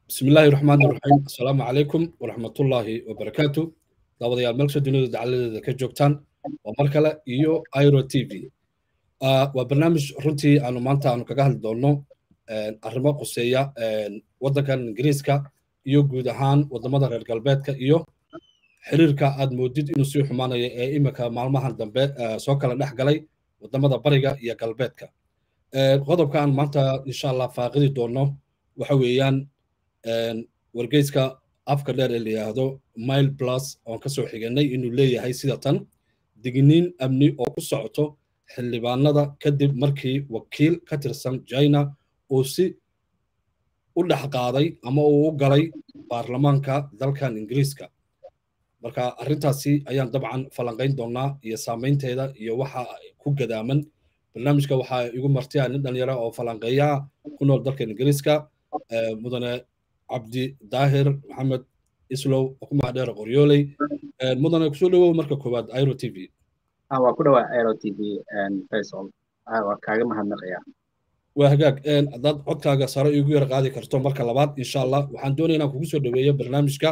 بسم الله الرحمن الرحيم السلام عليكم ورحمة الله وبركاته daawadayaal meelsha dunida dacaladeeda ka joogtaan waa mar kale iyo iro t v waa barnaamij runtii aanu maanta aanu kaga hadli doonno arrimo quseeya waddankan ingiriiska iyo guud ahaan waddamada reer galbeedka iyo xiriirka aad moodid inuu sii xumaanayo ee iminka maalmahan dambe soo kala dhex galay waddamada bariga iyo galbeedka qodobkan maanta insha allah faaqidi doonno waxa weeyaan wargeyska afka dheer ee la yidhaahdo mile plus oon ka soo xiganay inuu leeyahay sida tan digniin amni oo ku socoto xildhibaanada kadib markii wakiil ka tirsan china uu si u dhex qaaday ama uu u galay baarlamaanka dalkan ingiriiska marka arrintaasi ayaan dabcan falanqayn doonaa iyo saamaynteeda iyo waxa ku gadaaman barnaamijka waxaa igu martiya nin dhalinyara oo falanqeeya ku nool dalkan ingiriiska mudane cabdi daahir maxamed islow oo ku mahadheera qoryooley mudane kusoo dhawow marka koowaad iro t v waa ku dhawaa iro t v faisal waa kaaga mahadnaqaya waa hagaag haddaad codkaaga sare igu yar qaadi karto marka labaad insha allah waxaan doonaya inaan kugu soo dhaweeyo barnaamijka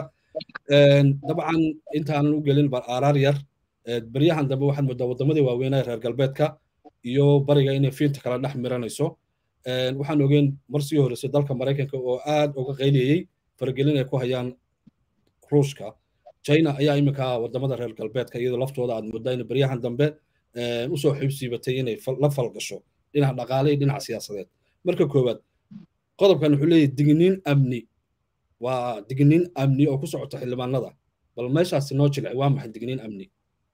dabcan intaanan u gelin aaraar yar beryahan dambe waxaad moodaa waddamadii waaweynaa reer galbeedka iyo bariga inay fiinta kala dhex miranayso waxaan ogeyn mar sii horreysay dalka maraykanka oo aad uga qayliyey faragelin ay ku hayaan ruushka china ayaa iminka waddamada reer galbeedka iyadoo laftooda aad moodaa in beryahan dambe usoo xibsiibatay inay la falgasho dhinaca dhaqaale iyo dhinaca siyaasadeed marka koowaad qodobkan wuxuu leeyahay digniin amni waa digniin amni oo ku socota xildhibaanada bal meeshaasi noo jilci waa maxay digniin amni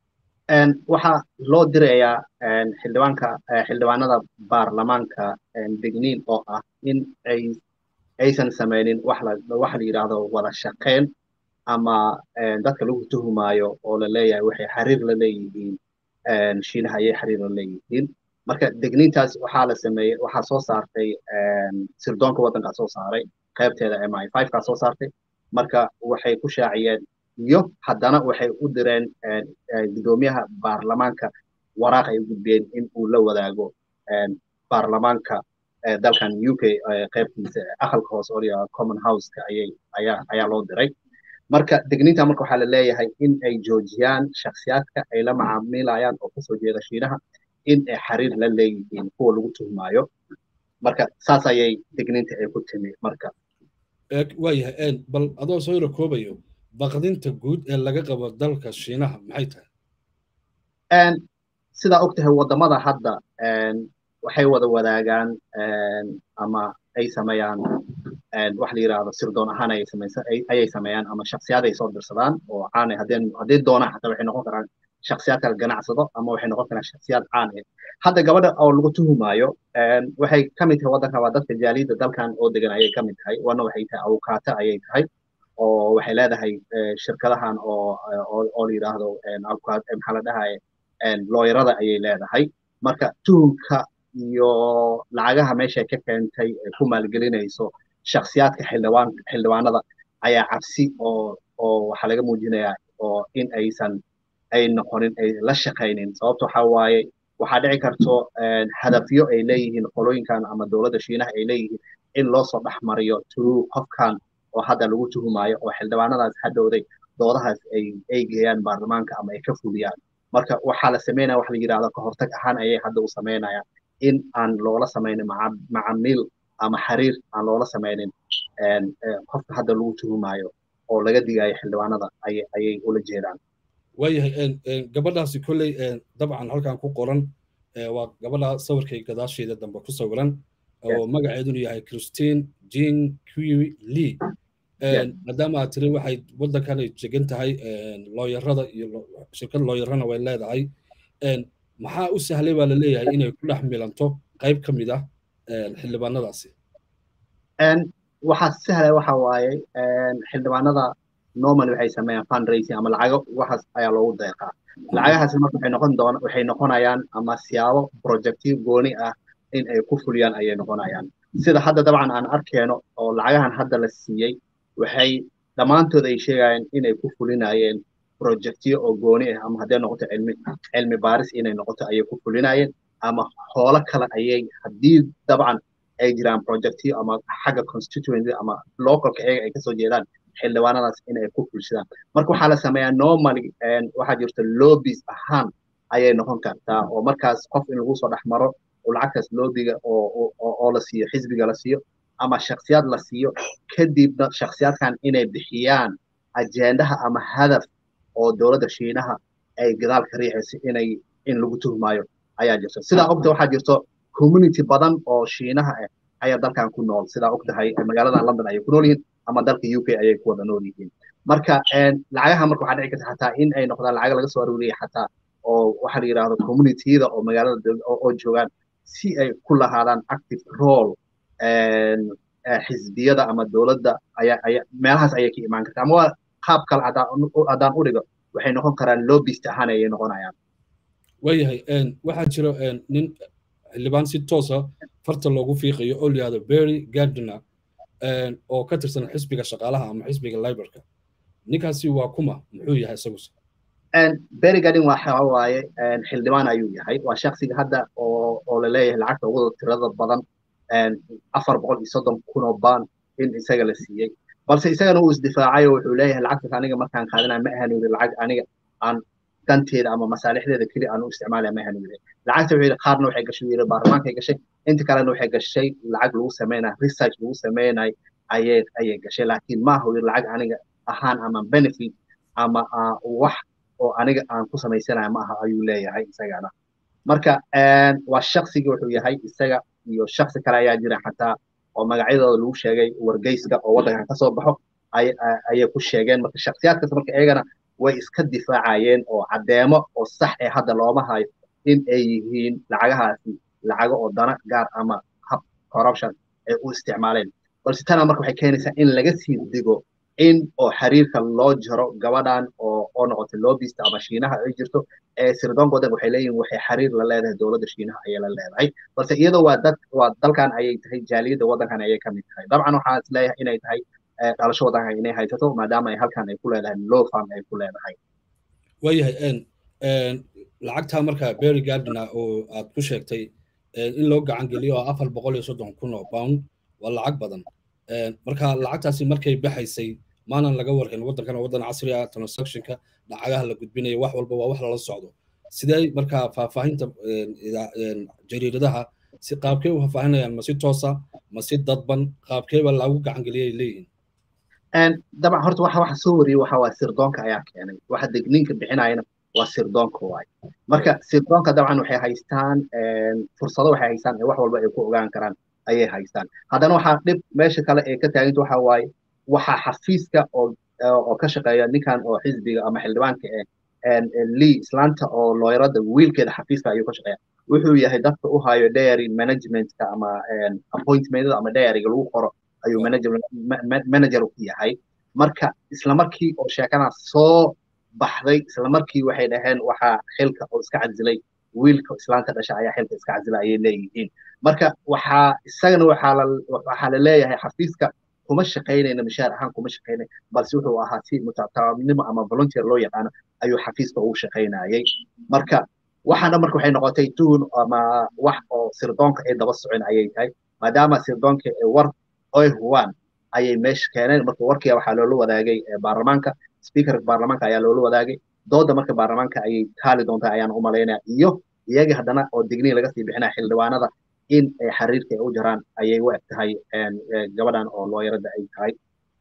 waxaa loo dirayaa xildhibaanka xildhibaanada baarlamaanka digniin oo ah in ay aysan samaynin wax la wax la yidhaahdo wada shaqayn ama dadka lagu tuhumaayo oo la leeyahay waxay xiriir la leeyihiin shiinaha ayay xiriir la leeyihiin marka digniintaas waxaa la sameeyey waxaa soo saartay sirdoonka waddankaa soo saaray qaybteeda m i five kaa soo saartay marka waxay ku shaaciyeen iyo haddana waxay u direen guddoomiyaha baarlamaanka waraaq ay u gudbeen in uu la wadaago baarlamaanka dalkan u k qaybtiisa aqalka hoose oo common houseka ayay ayaa ayaa loo diray marka digniinta marka waxaa la leeyahay in ay joojiyaan shakhsiyaadka ay la macaamilayaan oo kasoo jeeda shiinaha in ay xiriir la leeyihiin kuwa lagu tuhmaayo marka saas ayay digniinta ay ku timi marka waayahay bal adoo soo yaro koobayo baqdinta guud ee laga qabo dalka shiinaha maxay tahay sidaa og tahay waddamada hadda waxay wada wadaagaan ama ay sameeyaan wax la yidhaahdo sirdoon ahaan ayay samaysan ayay sameeyaan ama shaksiyaad ay soo dirsadaan oo caan ah haddeen haddii doonaan xataa waxay noqon karaan shaksiyaad kala ganacsado ama waxay noqon karaan shaksiyaad caan ah hadda gabadha oo lagu tuhumaayo waxay ka mid tahay waddanka waa dadka jaaliyadda dalkan oo degan ayay ka mid tahay wana waxay tahay awukaata ayay tahay oo waxay leedahay shirkadahan oo oo la yidhaahdo maxaa la dhahaye looyarada ayay leedahay marka tuhumka iyo lacagaha meesha ka keentay ku maalgelinayso shaksiyaadka xildhibaan xildhibaanada ayaa cabsi oo oo waxaa laga muujinayaa oo in aysan ay noqonin ay la shaqaynin sababto waxaa waaye waxaa dhici karto hadafyo ay leeyihiin qolooyinkan ama dowladda shiinaha ay leeyihiin in loo soo dhex mariyo true qofkan oo hadda lagu tuhumaayo oo xildhibaanadaas hadhowday doodahaas ay ay geeyaan baarlamaanka ama ay ka fuliyaan marka waxaa la sameynaya wax la yidhahdo ka hortag ahaan ayay hadda u sameynayaan in aan loola samaynin macamiil ama xiriir aan loola samaynin qofka hadda lagu tuhumaayo oo laga digayo xildhibaanada ayay ayay ula jeedaan waayahay gabadhaasi kolley dabcan halkan ku qoran waa gabadha sawirkay gadaasheeda dambe ku sawiran oo magaceedunu yahay christine jean q lee maadaama aad tiri waxay waddankan ay jegan tahay looyarada iyo shirkad looyarana way leedahay maxaa u sahlay baa la leeyahay inay ku dhex milanto qayb ka mid ah xildhibaanadaasi waxaa sahlay waxa waaye xildhibaanada normal waxay sameeyaan fundraising ama lacago waxaas ayaa loogu deeqaa lacagahaasi marka waxay noqon doona waxay noqonayaan ama siyaabo projectiyo gooni ah in ay ku fuliyaan ayay noqonayaan sida hadda dabcan aan arkeeno oo lacagahan hadda la siiyey waxay dhammaantood ay sheegayaan inay ku fulinayeen projectiyo oo gooni ah ama hadday noqoto cilmi cilmi baaris inay noqoto ayay ku fulinayeen ama hoolo kale ayay haddii dabcan ay jiraan projectyo ama xagga constituency ama localka iyaga ay kasoo jeedaan xildhibaanadaas in ay ku fulshadaan marka waxaa la sameeyaa normally waxaa jirta lobbies ahaan ayay noqon kartaa oo markaas qof in lagu soo dhex maro oo lacagtaas lobbiga oo la siiyo xisbiga la siiyo ama shaksiyaad la siiyo kadibna shaksiyaadkan inay bixiyaan ajendaha ama hadaf oo dowladda shiinaha ay gadaal ka riixayso inay in lagu tuhmaayo ayaa jirto sidaa ogta waxaa jirto community badan oo shiinaha ah ayaa dalkan ku nool sidaa ogtahay magaalada london ayay ku nool yihiin ama dalka u k ayay ku wada nool yihiin marka lacagaha marka waxaa dhici karta xataa in ay noqdaan lacaga laga soo arooriyay xataa oo waxaa la yidhahdo communityada oo magaalada oo joogaan si ay ku lahaadaan active role xisbiyada ama dowladda ayaa aya meelahaas ayay ka imaan karta ama waa qaab kale haddaan u dhigo waxay noqon karaan lobbyist ahaan ayay noqonayaan waayahay waxaa jiro nin xildhibaan si toosa farta loogu fiiqayo oo layihahdo berry gardiner oo ka tirsan xisbiga shaqaalaha ama xisbiga librka ninkaasi waa kuma muxuu yahay isaguse berry garden waxa waaye xildhibaan ayuu yahay waa shaksiga hadda oo oo la leeyahay lacagta ugu tirada badan afar boqol iyo soddon kun oo baan in isaga la siiyey balse isagana uu isdifaacay oo wuxuu leeyahay lacagtaas aniga markaan qaadanaya ma ahan yiri lacag aniga aan danteeda ama masaalixdeeda keli aan u isticmaalaya ma ahan yiri lacagta wuxuu yidhi qaarna waxay gashay yiri baarlamaankay gashay inta kalena waxay gashay lacag lagu sameynaya research lagu sameynay ayay ayay gashay laakiin maaha yiri lacag aniga ahaan ama benefit ama wax oo aniga aan ku samaysanaya ma aha ayuu leeyahay isagana marka waa shaksiga wuxuu yahay isaga iyo shaksi kale ayaa jira xataa oo magacyadooda lagu sheegay wargeyska oo waddankan ka soo baxo ayay ku sheegeen marka shaksiyaadkaas marka iyagana way iska difaacayeen oo caddeemo oo sax ee hadda looma hayo in ay yihiin lacagahaasi lacago oo dana gaar ama hab corruption ay u isticmaaleen balse tana marka waxay keenaysaa in laga sii digo in oo xiriirka loo jaro gabadhan oo oo noqotay lobbyist ama shiinaha ay jirto ee sirdoonka waddanka waxay leeyihin waxay xiriir la leedahay dowladda shiinaha ayay la leedahay balse iyadoo waa dad waa dalkan ayay tahay jaaliyadda waddankan ayay ka mid tahay dabcan waxaan is leeyahay inay tahay dhalasho waddankan inay haysato maadaama ay halkan ay ku leedahay law farm ay ku leedahay waayahay lacagtaa marka berry gardiner oo aad ku sheegtay in loo gacan geliyo oo afar boqol iyo soddon kun oo pound waa lacag badan marka lacagtaasi markay baxaysay maanan laga warhayn waddankan waddan casri ah transactionka lacagaha la gudbinayo wax walba waa wax lala socdo sidee marka faahfaahinta jariiradaha si qaabkee u faahfaahinayaan ma si toosa ma si dadban qaabkeeba lagu gacan geliyay leeyihiin dabcan horta waxa waxa soo wariyey waxa waa sirdoonka ayaa keenay waxa degniinka bixinayana waa sirdoonka waay marka sirdoonka dabcan waxay haystaan fursado waxay haystaan ee wax walba ay ku ogaan karaan ayay haystaan haddana waxaa dhib meesha kale ee ka taaganta waxa waaye waxaa xafiiska oo oo ka shaqeeya ninkan oo xisbiga ama xildhibaanka ee lee islaanta oo looyarada wiilkeeda xafiiska ayuu ka shaqeeya wuxuu yahay dadka u hayo dairy managementka ama appointmentada ama dairyga lagu qoro ayuu manager ku yahay marka isla markii oo sheekadaas soo baxday isla markii waxay dhaheen waxaa xilka oo iska cadilay wiilka islaanta dhasha ayaa xilka iska cadilay ayay leeyihiin marka waxaa isagana waxaa la waxaa la leeyahay xafiiska kuma shaqaynayna mishaar ahaan kuma shaqaynay balse wuxuu ahaa si mutataabnimo ama volunteer loo yaqaano ayuu xafiiska ugu shaqaynayay marka waxaana marka waxay noqotay tuhun ama wax oo sirdoonka ay daba socon ayay tahay maadaama sirdoonka war oy huwaan ayay meesha keeneen marka warkiya waxaa loola wadaagay baarlamaanka speakerka baarlamaanka ayaa loola wadaagay dooda marka baarlamaanka ayay taali doontaa ayaan u malaynaya iyo iyagii haddana oo digniin laga sii bixinaya xildhibaanada in xiriirka ay u jaraan ayay u eg tahay gabadhan oo looyarada ay tahay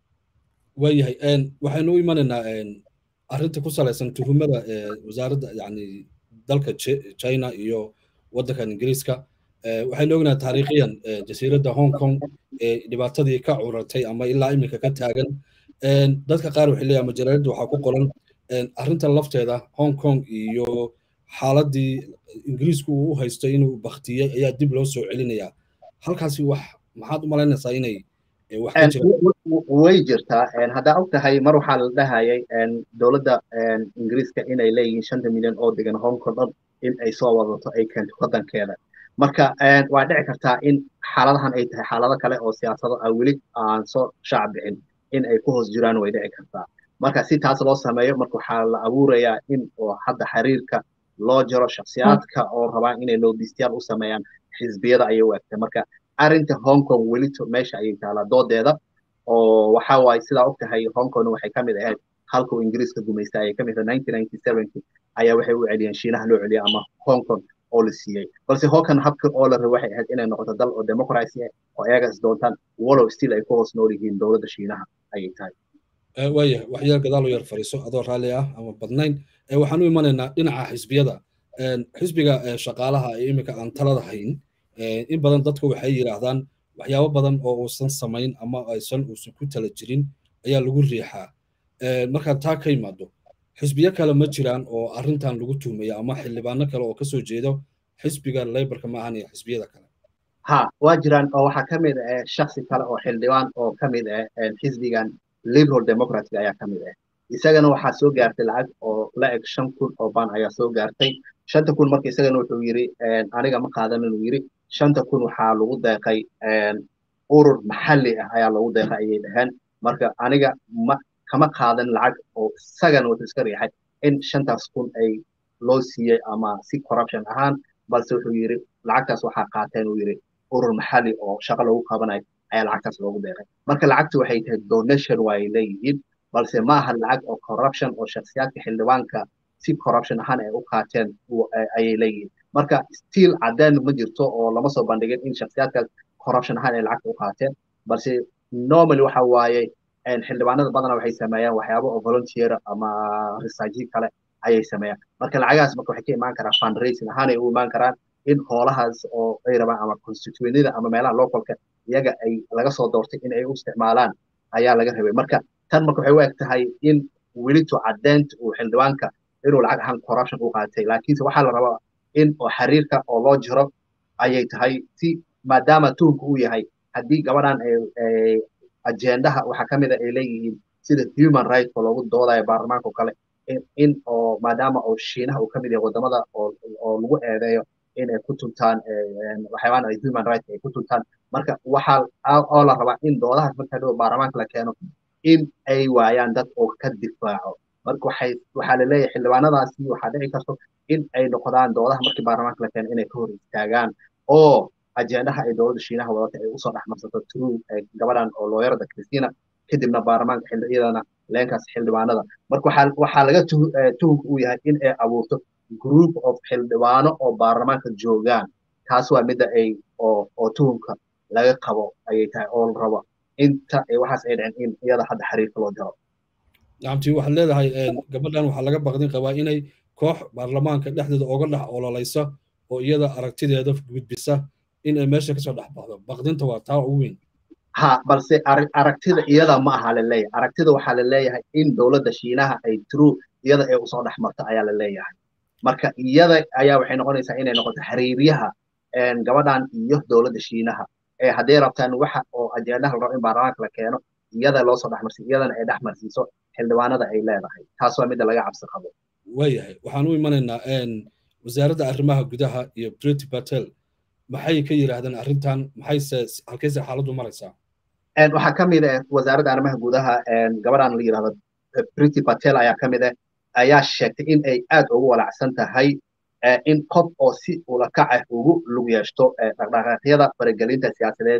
waayahay waxaynu u imanaynaa arrinta ku salaysan tuhumada wasaaradda yani dalka china iyo waddankan ingiriiska waxaynu ognahay taariikhiyan jasiiradda hong kong dhibaatadii ka curatay ama ilaa iminka ka taagan dadka qaar waxay leeyahay majalaaladda waxaa ku qoran arrinta lafteeda hong kong iyo xaaladii ingiriisku uu u haysto inuu baktiyey ayaa dib loo soo celinayaa halkaasi wax maxaad u malaynaysaa inay wax ka jiraan way jirtaa haddaa og tahay mar waxaa la dhahayay dowladda ingiriiska inay leeyihiin shanta milyan oo degan hong kong dhan in ay soo wadato ay keento waddankeeda marka waa dhici kartaa in xaaladahan ay tahay xaalado kale oo siyaasado ah weli aan soo shaac bixin in ay ku hoos jiraan way dhici kartaa marka si taas loo sameeyo marka waxaa la abuurayaa in oo hadda xiriirka loo jaro shaksiyaadka oo rabaan inay loobistayaal u sameeyaan xisbiyada ayay u egtay marka arrinta hong kong welito meesha ayay taalaa doodeeda oo waxa waaye sidaa og tahay hong kong waxay ka mid ahayd halkuu ingiriiska gumaystay ayay ka mid ahayd nineteen ninety sevenki ayaa waxay u celiyeen shiinaha loo celiyay ama hong kong oo la siiyey balse hawkan habka oo la rabay waxay ahayd inay noqoto dal oo democracy ah oo ayaga is doontaan walow still ay ku hoos nool yihiin dowladda shiinaha ayay tahay waaya waxyaal gadaal u yar fariiso adoo raalli ah ama badnayn waxaan u imanaynaa dhinaca xisbiyada xisbiga shaqaalaha ee iminka aan talada hayn in badan dadku waxay yidhaahdaan waxyaabo badan oo uusan samayn ama aysan uusan ku tala jirin ayaa lagu riixaa markaad taa ka yimaado xisbiyo kale ma jiraan oo arrintan lagu tuhmaya ama xildhibaano kale oo kasoo jeedo xisbiga laybarka maahan iyo xisbiyada kale ha waa jiraan oo waxaa ka mid ah shaksi kale oo xildhibaan oo ka mid ah xisbigan liberal democratic ayaa ka mid ah isagana waxaa soo gaartay lacag oo la eg shan kun oo baan ayaa soo gaartay shanta kun marka isagana wuxuu yiri aniga ma qaadan inuu yiri shanta kun waxaa lagu deeqay urur maxalli ah ayaa lagu deeqay ayay dhaheen marka aniga ma kama qaadan lacag oo isagana wuxuu iska riixay in shantaas kun ay loo siiyey ama si corruption ahaan balse wuxuu yiri lacagtaas waxaa qaateen uu yiri urur maxalli oo shaqo lagu qabanayo ayaa lacagtaas loogu deeqay marka lacagtu waxay tahay donation waa ay leeyihiin balse ma aha lacag oo corruption oo shakhsiyaadka xildhibaanka si corruption ahaan ay u qaateen ayay leeyihiin marka still cadeen ma jirto oo lama soo bandhigin in shakhsiyaadkaas corruption ahaan ay lacagta u qaateen balse normally waxa waaye xildhibaanada badanaa waxay sameeyaan waxyaabo oo volunteer ama researchi kale ayay sameeyaan marka lacagahaas marka waxay ka imaan karaan fundraising ahaan ay u imaan karaan in hoolahaas oo ay rabaan ama constituenida ama meelaha localka iyaga ay laga soo doortay in ay u isticmaalaan ayaa laga rabay marka tan marka waxay u eg tahay in welito caddeynta uu xildhibaanka inuu lacag ahaan corruption u qaatay laakiinse waxaa la rabaa in oo xiriirka oo loo jiro ayay tahay si maadaama tuhunka uu yahay haddii gabadhan ajendaha waxaa ka mid a ay leeyihiin sida human rights oo loogu doodayo baarlamaanka oo kale in oo maadaama oo shiinaha uu ka mid yahay wadamada oo lagu eedeeyo in ay ku tuntaan waxyaabaan ay human rights ay ku tuntaan marka waxaa oo la rabaa in doodahaas marka dhow baarlamaanka la keeno in ay waayaan dad oo ka difaaco marka waxay waxaa laleeyahay xildhibaanadaasi waxaa dhici karto in ay noqdaan doodaha markii baarlamaanka la keeno inay ka hor istaagaan oo ajendaha ay dowladda shiinaha wadata ay usoo dhexmarsato true gabadhan oo looyarada christina kadibna baarlamaanka xildhiyadana leenkaas xildhibaanada marka waxaa waxaa laga tuhunka uu yahay in ay abuurto group of xildhibaano oo baarlamaanka joogaan taas waa midda ay oo oo tuhunka laga qabo ayay tahay oo la rabo inta waxaas ay dhicin in iyada hadda xiriirka loo jaro nacamti waxaad leedahay gabadhan waxaa laga baqdin qabaa inay koox baarlamaanka dhexdeeda oga dhex ololaysa oo iyada aragtideeda gudbisa in ay meesha kasoo dhex baxdo baqdinta waa taa ugu weyn ha balse aragtida iyada ma aha laleeyahay aragtida waxaa laleeyahay in dowladda shiinaha ay true iyada ay usoo dhex marto ayaa laleeyahay marka iyada ayaa waxay noqonaysaa inay noqoto xiriiryaha gabadhan iyo dowladda shiinaha ee hadday rabtaan waxa oo ajendaha la rabo in baarlamaanka la keeno iyada loo soo dhexmarsiyo iyadana ay dhexmarsiiso xildhibaanada ay leedahay taas waa midda laga cabsi qabo waayahay waxaan u imanaynaa wasaaradda arrimaha gudaha iyo brity patel maxay ka yidhaahdeen arrintan maxayse halkayse xaaladdu maraysaa waxaa ka mid ah wasaaradda arrimaha gudaha gabadhan la yidhahdo brity patel ayaa ka mid ah ayaa sheegtay in ay aad ugu walacsan tahay in qof oo si ulakac ah ugu lug yeeshto dhaqdhaqaaqyada faragelinta siyaasadeed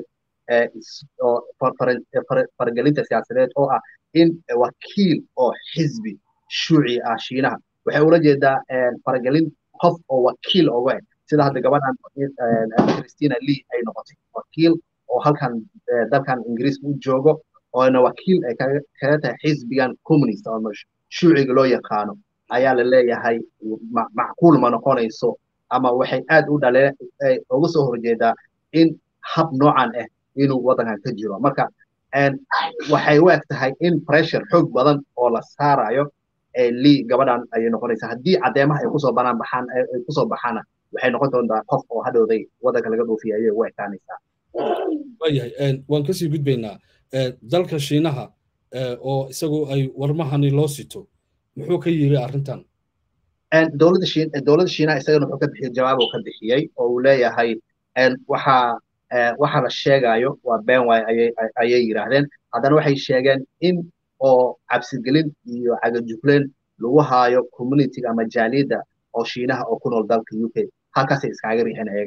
faragelinta siyaasadeed oo ah in wakiil oo xisbi shuuci ah shiinaha waxay ula jeedaa faragelin qof oo wakiil oga ah sida hadda gabadhan christina lee ay noqotay wakiil oo halkan dalkan ingiriiska u joogo oona wakiil ay kaga tahay xisbigan communist ama shuuciga loo yaqaano ayaa la leeyahay macquul ma noqonayso ama waxay aad u dhaleen uga soo horjeedaa in hab noocan ah inuu waddankan ka jiro marka waxay u eg tahay in pressure xoog badan oo la saarayo lii gabadhan ayay noqonaysaa haddii caddeemaha ay kusoo banaan baxaan ay kusoo baxaana waxay noqon doontaa qof oo hadhowday waddanka laga dhoofiya ayay u ekaanaysaa waayahay waan kasii gudbaynaa dalka shiinaha oo isagu ay warmahani loo sito muxuu ka yiri arrintan dowladda shiin dowladda shiinaha isagana wuxuu ka bixiyey jawaab uu ka bixiyey oo uu leeyahay waxaa waxa la sheegayo waa been waay ayay ayay yidhaahdeen haddana waxay sheegeen in oo cabsigelin iyo cagajugleen lagu haayo communitiga ama jaaliyadda oo shiinaha oo ku nool dalka u k halkaasay iskaaga riixeen ayagana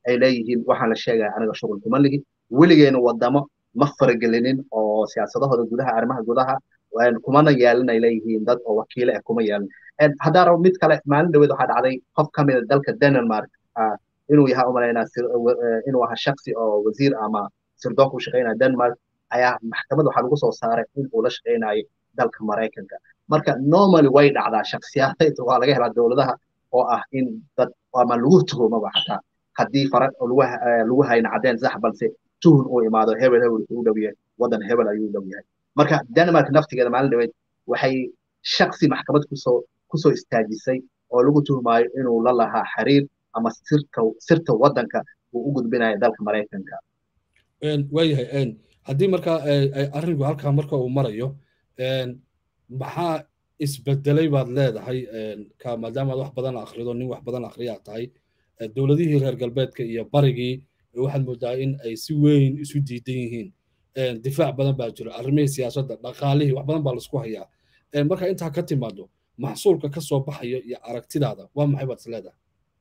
ay leeyihiin waxaan la sheegaya aniga shughul kuma lihi weligeena wadamo ma faragelinin oo siyaasadahooda gudaha arrimaha gudaha kumana yeelin ay leeyihiin dad oo wakiile ah kuma yeelin haddaan rabo mid kale maalin dhaweed waxaa dhacday qof ka mida dalka denmark inuu yahay umalaynaa inuu ahaa shaksi oo wasiir ama sirdoonka u shaqeynaya denmark ayaa maxkamad waxaa lagu soo saaray in uu la shaqeynayo dalka maraykanka marka normally way dhacdaa shaksiyaad waa laga helaa dowladaha oo ah in dad ama lagu tuhumaba xataa haddii fara lagu hayna cadeen sax balse tuhun uu imaado hebel hebel u dhow yahay waddan hebel ayuu dhow yahay marka denmark naftigeeda maalin dhaweed waxay shaksi maxkamad kusoo kusoo istaajisay oo lagu tuhmaayo inuu la lahaa xiriir ama sirka sirta waddanka uu u gudbinayo dalka maraykanka waayahay haddii markaa arrinku halkaa marka uu marayo maxaa isbedelay baad leedahay maadaamaad wax badan akhrido nin wax badan akhriyaa tahay dowladihii reer galbeedka iyo barigii waxaad moodaa in ay si weyn isu diidan yihiin difaac badan baa jira arrimihii siyaasadda dhaqaalihii wax badan baa laisku hayaa marka intaa ka timaado maxsuulka ka soo baxaya iyo aragtidaada waa maxay baad is leedahay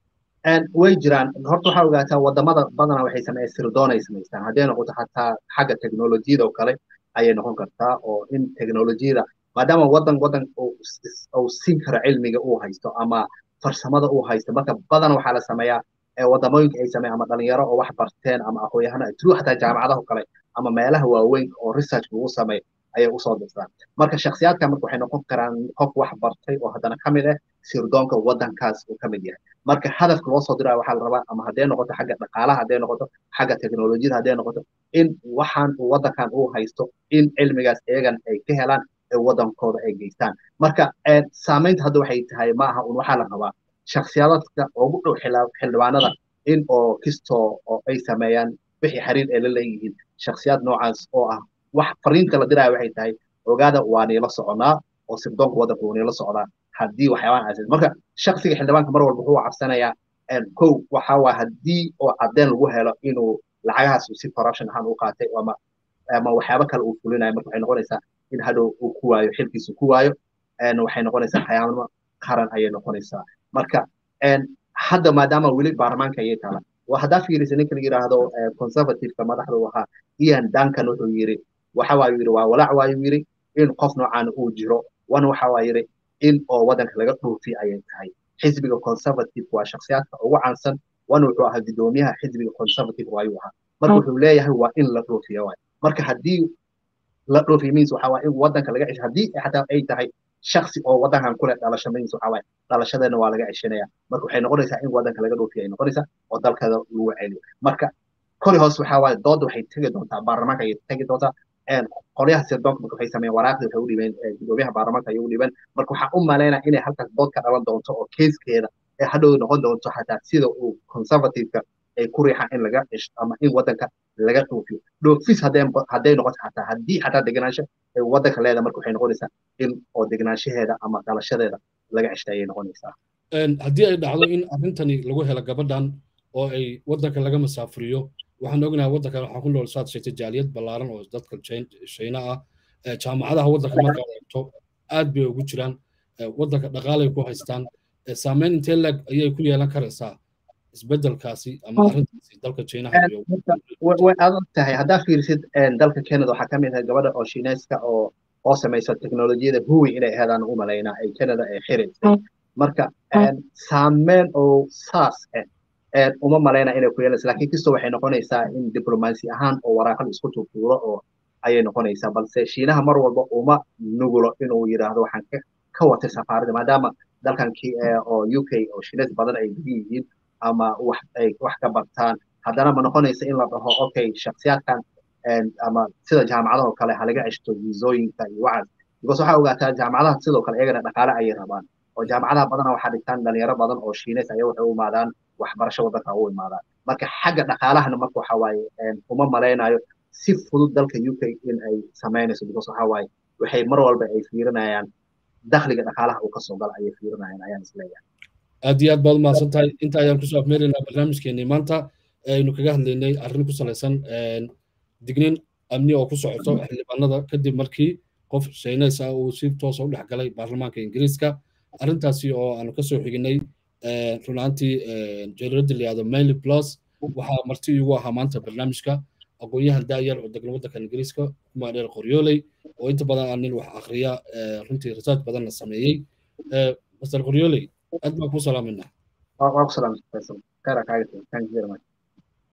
way jiraan horta waxaa ogaataa wadamada badanaa waxay sameeyeen sirdoon ay samaystaan hadday noqoto xataa xagga teknolojiyada oo kale ayay noqon kartaa oo in teknolojiyada maadaama wadan wadan uu siin karo cilmiga uu haysto ama farsamada uu haysto marka badan waxaa la sameeyaa wadamooyinka ay sameeyaan ama dhalinyaro oo wax barteen ama aqoonyahana tru xataa jaamacadaha kale ama meelaha waaweyn oo research lagu sameeyo ayay usoo dirtaan marka shakhsiyaadka marka waxay noqon karaan qof wax bartay oo haddana ka mid ah sirdoonka waddankaas uu ka mid yahay marka hadafka loo soo diraya waxaa la rabaa ama hadday noqoto xagga dhaqaalaha hadday noqoto xagga teknolojiyada hadday noqoto in waxaan uu waddankan uu haysto in cilmigaas iyagan ay ka helaan ee waddankooda ay geystaan marka saamaynta hadda waxay tahay ma aha un waxaa la rabaa shakhsiyaadka ugu dhow xildhibaanada in oo kistoo oo ay sameeyaan wixii xiriir ay la leeyihiin shakhsiyaad noocaas oo ah wax fariinta la diraya waxay tahay ogaada waa niila soconaa oo sirdoonka waddanka wuu niila socdaa haddii waxyaabahan aasan marka shaksiga xildhibaanka mar walba wuxuu cabsanayaa kow waxa waa haddii oo cadeen lagu helo inuu lacagahaas si corruption ahaan u qaatay ama ama waxyaabo kale uu fulinayo marka waxay noqonaysaa in hadhow uu ku waayo xilkiisu ku waayo waxay noqonaysaa xayaanimo qaran ayay noqonaysaa marka hadda maadaama weli baarlamaanka ayay taala haddaa fiirisa ninka la yidhaahdo conservativeka madaxda u ahaa ian duncan wuxuu yiri waxa waa yiri waa walaac waayu yiri in qof noocan uu jiro wana waxa waa yiri in oo waddanka laga dhoofi ayay tahay xisbiga conservative waa shakhsiyaadka ugu caansan wana wuxuu ahaa guddoomiyaha xisbiga conservative waayuu ahaa marka wuxuu leeyahay waa in la dhoofiya waay marka haddii la dhoofiya means waxa waa in waddanka laga cesho haddii xataa ay tahay shaksi oo waddankan kule dhalasho means waxa waaye dhalashadeena waa laga ceshanaya marka waxay noqonaysaa in waddanka laga dhoofiya ay noqonaysaa oo dalkeeda lagu celiyo marka koli hoos waxa waaye doodda waxay tegi doontaa baarlamaanka ayay tegi doontaa qolyaha sirdoonka marka waxay sameeyeen waraaqdii waxay u dhibeen gudoomiyaha baarlamaanka ayay u dhibeen marka waxaa u malaynaya inay halkaas dood ka dhalan doonto oo keeskeeda ee hadhow noqon doonto xataa sida uu conservativeka ay ku riixaan in laga cisho ama in waddanka laga dhoofiyo dhoofis hadday hadday noqoto xataa haddii xataa degenaansho ay waddanka leedahay marka waxay noqonaysaa in oo degenaanshaheeda ama dhalashadeeda laga ceshtay ayay noqonaysaa haddii ay dhacdo in arrintani lagu helo gabadhan oo ay waddanka laga masaafuriyo waxaan ognahay waddankan waxaa ku nool saad sheegtay jaaliyad ballaaran oo dadka shayna ah jaamacadaha waddanka markaad eegto aad bay ugu jiraan waddanka dhaqaalay ku haystaan saameyn intee leeg ayay ku yeelan karaysaa isbeddelkaasi ama arrintaasi dalka chinaha way adag tahay haddaa fiirisid dalka canada waxaa ka mid ah gabadha oo shiineyska oo oo samaysa teknolojiyada huwi inay aheedaan u malaynaa ay canada ay xiraysay marka saameyn oo saas ah uma malayna inay ku yeelaysa laakiin kisto waxay noqonaysaa in diblomaasi ahaan oo waraaqada isku tuurtuuro oo ayay noqonaysaa balse shiinaha mar walba uma nugulo inuu yidhaahdo waxaan ka watay safaarada maadaama dalkan oo u k oo shiineys badan ay badan yihiin ama wax ay wax ka bartaan haddana ma noqonaysa in la dhaho okay shaksiyaadkan ama sida jaamacadaha oo kale halaga ceshto viisooyinka iyo waxaas because waxaa ogaataa jaamacadaha sidoo kale iyagana dhaqaale ayay rabaan oo jaamacadaha badana waxaa dhigtaan dhalinyaro badan oo shiineys ayaa waxay u imaadaan waxbarasho waddanka u imaadaan marka xagga dhaqaalahana marka waxa waaye uma malaynayo si fudud dalka u k in ay samaynayso because waxa waaye waxay mar walba ay fiirinayaan dakhliga dhaqaalaha uu kasoo gala ayay fiirinayaan ayaan isleeyahay aad iyo aad baad umahadsan tahay inta ayaan kusoo afmeeraynaa barnaamijkeenii maanta aynu kaga hadlaynay arrin ku salaysan digniin amni oo ku socoto xildhibaanada kadib markii qof shayneys ah uu si toosa u dhex galay baarlamaanka ingiriiska arrintaasi oo aanu kasoo xiginay runaantii jaridda layihahdo maily plus waxaa marti igu ahaa maanta barnaamijka aqoon-yahan daayar oo degan waddanka ingiriiska kuma dheer qoryooley oo inta badan aan nin wax akhriya runtii research badanna sameeyey master qoryooley aad baan ku salaaminaa waa ku salaamay khayra kaaga thank you very much